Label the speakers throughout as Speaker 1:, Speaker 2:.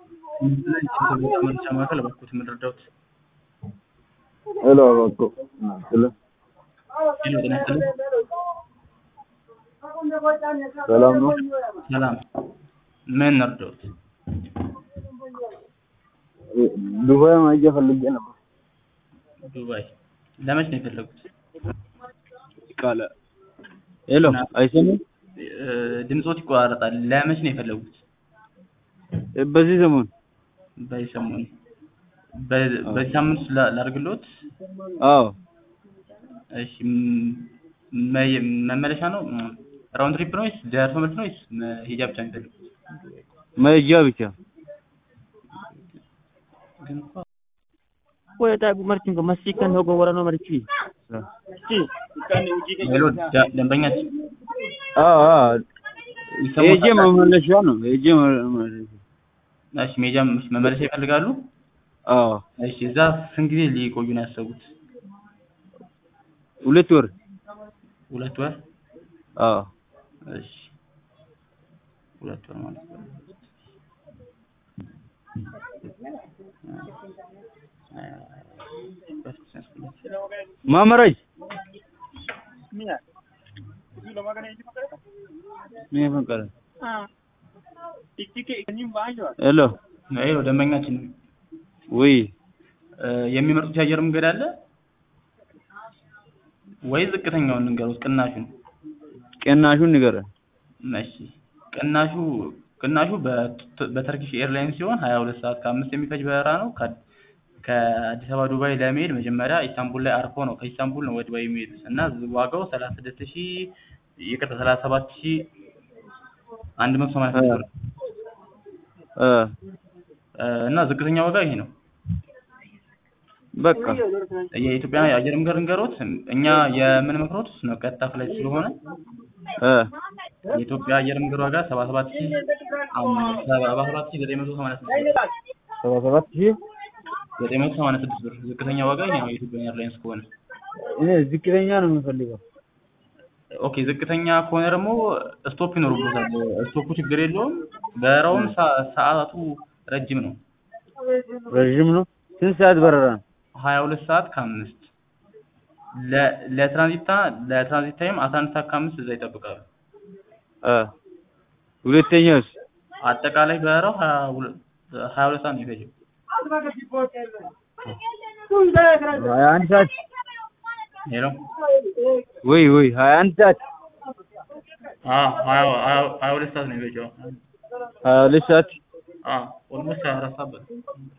Speaker 1: መረጃ ማዕከል እባክዎት የምንረዳዎት?
Speaker 2: ሄሎ እባክዎ ስለ
Speaker 1: ሄሎ ጤና ይስጥልኝ።
Speaker 2: ሰላም ነው?
Speaker 1: ሰላም ምን እንርዳዎት?
Speaker 2: ዱባይ መሄጃ ፈልጌ ነበር።
Speaker 1: ዱባይ ለመች ነው የፈለጉት?
Speaker 2: ቃለ ሄሎ አይሰማም?
Speaker 1: እ ድምጾት ይቆራረጣል። ለመች ነው የፈለጉት?
Speaker 2: በዚህ ሰሞን
Speaker 1: በዚህ ሰሞን በ- በዚህ ሳምንት ውስጥ ላ- ላድርግልዎት?
Speaker 2: አዎ
Speaker 1: እሺ ም- መ- መመለሻ ነው ራውንድ ትሪፕ ነው ወይስ ደርሶ መልስ ነው ወይስ መሄጃ ብቻ ነው የሚፈልጉት?
Speaker 2: መሄጃ ብቻ
Speaker 1: ግን እኮ
Speaker 3: Wayata martin ga masikan hogo warano marci. Ci.
Speaker 1: ሄሎ ደ- ደንበኛችን
Speaker 2: አዎ አዎ ሄጄ
Speaker 1: ይሰማዎታል?
Speaker 2: መመለሻ ነው ሄጄ መመለሻ
Speaker 1: እሺ መሄጃ መመለሻ ይፈልጋሉ?
Speaker 2: አዎ
Speaker 1: እሺ እዛ ስንት ጊዜ ሊቆዩ ነው ያሰቡት?
Speaker 2: ሁለት ወር
Speaker 1: ሁለት ወር?
Speaker 2: አዎ
Speaker 1: እሺ ሁለት ወር ማለት ነው።
Speaker 2: ማመራጅ ምን ፈንቀረ ሄሎ
Speaker 1: ሄሎ ደንበኛችን
Speaker 2: ወይ
Speaker 1: እ የሚመርጡት የአየር መንገድ አለ ወይ ዝቅተኛውን ንገሩት ቅናሹን?
Speaker 2: ቅናሹን ንገረን
Speaker 1: እሺ ቅናሹ ቅናሹ በት- በተርኪሽ ኤርላይንስ ሲሆን ሀያ ሁለት ሰዓት ከአምስት የሚፈጅ በረራ ነው። ከ- ከአዲስ አበባ ዱባይ ለመሄድ መጀመሪያ ኢስታንቡል ላይ አርፎ ነው ከኢስታንቡል ነው ወደ ዱባይ የሚሄዱት እና ዋጋው ሰላሳ ስድስት ሺህ ይቅርታ ሰላሳ ሰባት ሺህ አንድ መቶ ሰማንያ ስድስት ብር
Speaker 2: እ
Speaker 1: እ እና ዝቅተኛ ዋጋ ይሄ ነው።
Speaker 2: በቃ
Speaker 1: የኢትዮጵያ የአየር መንገድ ንገሮት እኛ የምንመክሮት ነው ቀጥታ ፍላይት ስለሆነ
Speaker 2: እ
Speaker 1: የኢትዮጵያ አየር መንገድ ዋጋ ሰባ ሰባት ሺህ አም- ሰባ ሰባት ሺህ ዘጠኝ መቶ ሰማንያ ስድስት ብር
Speaker 2: ሰባ ሰባት ሺህ
Speaker 1: ዘጠኝ መቶ ሰማንያ ስድስት ብር ዝቅተኛ ዋጋ ይሄ ነው የኢትዮጵያ ኤርላይንስ ከሆነ።
Speaker 2: እኔ ዝቅተኛ ነው የምፈልገው
Speaker 1: ኦኬ ዝቅተኛ ከሆነ ደግሞ ስቶፕ ይኖርበታል። ስቶፑ ችግር የለውም። በረራውም ሰ- ሰዓቱ ረጅም ነው።
Speaker 2: ረዥም ነው ስንት ሰዓት በረራ ነው
Speaker 1: ሀያ ሁለት ሰዓት ከአምስት ለ- ለትራንዚት ለትራንዚት ታይም አስራ አንድ ሰዓት ከአምስት እዛ ይጠብቃሉ።
Speaker 2: እ ሁለተኛውስ
Speaker 1: አጠቃላይ በረራው ሀያ ሁለት ሀያ ሁለት ሰዓት ነው የፈጀው።
Speaker 2: ሀያ አንድ ሰዓት
Speaker 1: ሄሎ
Speaker 2: ወይ ወይ ሀያ አንድ ሰዓት
Speaker 1: አዎ ሀያ ሀያ- ሀያ ሁለት ሰዓት ነው የፈጀው።
Speaker 2: ሀያ ሁለት ሰዓት
Speaker 1: አዎ ኦልሞስት ሀያ አራት ሰዓት በለው።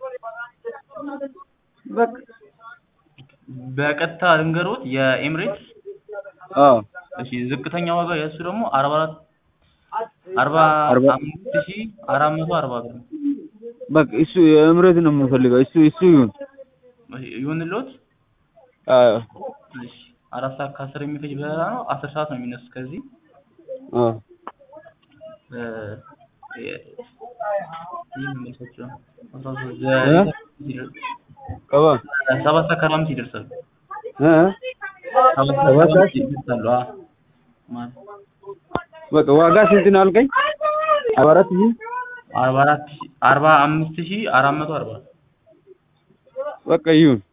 Speaker 2: በቃ
Speaker 1: በቀጥታ ልንገሮት የኤምሬትስ
Speaker 2: አዎ
Speaker 1: እሺ ዝቅተኛ ዋጋ የእሱ ደግሞ አርባ አራት አርባ
Speaker 2: አርባ-
Speaker 1: አምስት ሺህ አራት መቶ አርባ ብር ነው።
Speaker 2: በቃ እሱ የእምረት ነው የምፈልገው እሱ እሱ ይሁን
Speaker 1: እሺ ይሁንልዎት።
Speaker 2: አዎ
Speaker 1: እሺ አራት ሰዓት ከአስር የሚፈጅ በረራ ነው። አስር ሰዓት ነው የሚነሱት ከዚህ
Speaker 2: አዎ
Speaker 1: እ የ- ይህ ምን መልሳቸው ነው? አስራ ሶስት
Speaker 2: እ?
Speaker 1: ዘ-
Speaker 2: ቀባ
Speaker 1: ሰባት ሰዓት ከአርባ አምስት ይደርሳሉ።
Speaker 2: እ
Speaker 1: ሰባት ሰዓት
Speaker 2: ሰባት
Speaker 1: ከአርባ
Speaker 2: ሰዓት?
Speaker 1: አምስት ይደርሳሉ። አዎ ማለት
Speaker 2: በቃ ዋጋ ስንት ነው አልከኝ? አርባ አራት ሺህ
Speaker 1: አርባ አራት ሺህ አርባ አምስት ሺህ አራት መቶ አርባ
Speaker 2: በቃ ይሁን